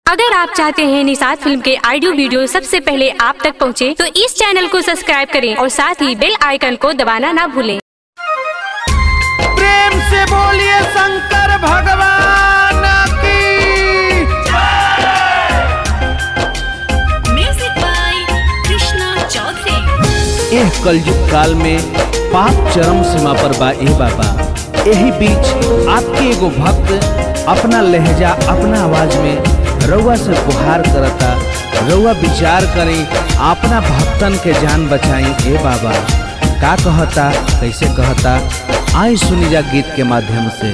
अगर आप चाहते हैं निषाद फिल्म के ऑडियो वीडियो सबसे पहले आप तक पहुंचे, तो इस चैनल को सब्सक्राइब करें और साथ ही बेल आइकन को दबाना ना भूलें प्रेम से बोलिए शंकर भगवान की Music by Krishna Chaudhary. एह कलयुग काल में पाप चरम सीमा पर बा ए बाबा एही बीच आपके एगो भक्त अपना लहजा अपना आवाज में रउआ से गुहार करता रउआ विचार करी अपना भक्तन के जान बचाई ए बाबा का कहता कैसे कहता आई सुनी जा गीत के माध्यम से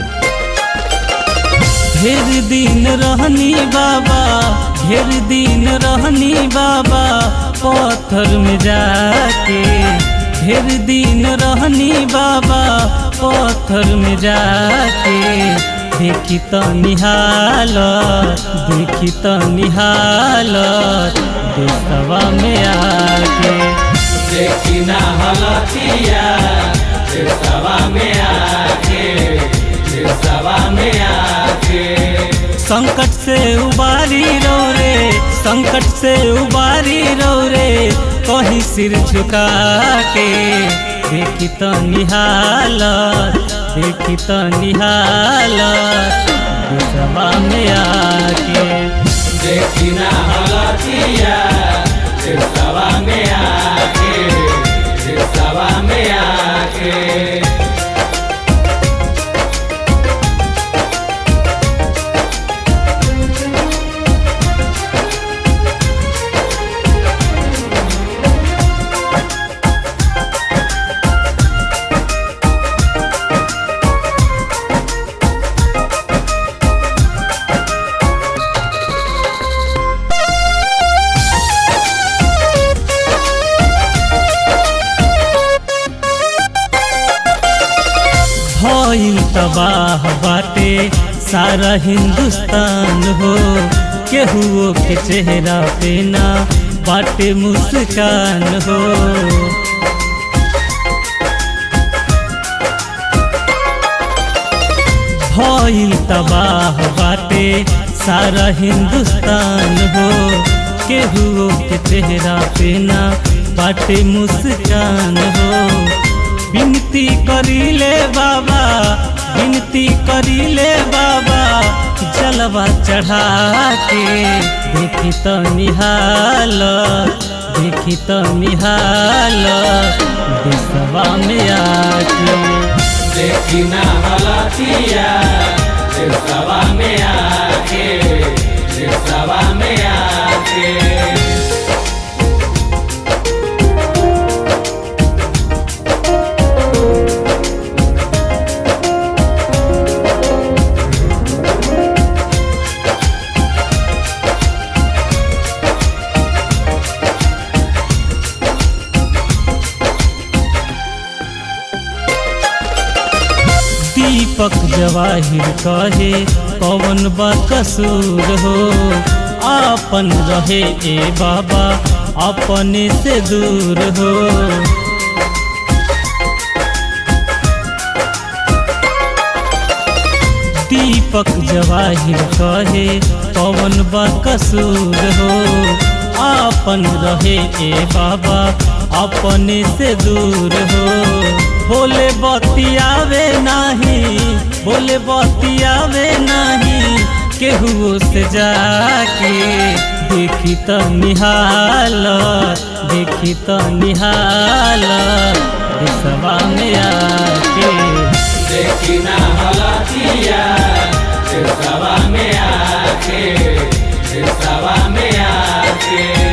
ढेर दिन रहनी बाबा ढेर दिन रहनी बाबा पत्थर में जाके ढेर दिन रहनी बाबा पत्थर में जाके देखी तो निहाल देखी तो निहाल देशवा में आके देखी ना हलतिया देशवा में आके देशवा में आके संकट से उबारी रो रे संकट से उबारी रो रे कहीं सिर झुका के देखी तो निहाल देखी तो निहाल देशवा में आके देखी ना हलतिया देशवा में आके देशवा में आके भइल तबाह बाटे सारा हिंदुस्तान हो केहुओ के चेहरा पे ना बाटे मुस्कान हो भइल तबाह बाटे सारा हिंदुस्तान हो केहुओ के चेहरा पे ना बाटे मुस्कान हो विनती करीले बाबा विनती करीले बाबा जलवा चढ़ा के देखी तो निहाल देखी तो निहाल देशवा में आके देखी ना हलतिया देशवा में आके देशवा में आके दीपक जवाहिर कहे पवन बा कसूर हो आपन रहे ए बाबा अपने से दूर हो दीपक जवाहिर कहे पवन बा कसूर हो आपन रहे ए बाबा अपने से दूर हो बोले बतियावे नाही बोले बतियावे नाही केहू से जाके देखी तो निहाल देखी तो निहाल देशवा में आके देखी ना हलतिया देशवा में आके देशवा में आके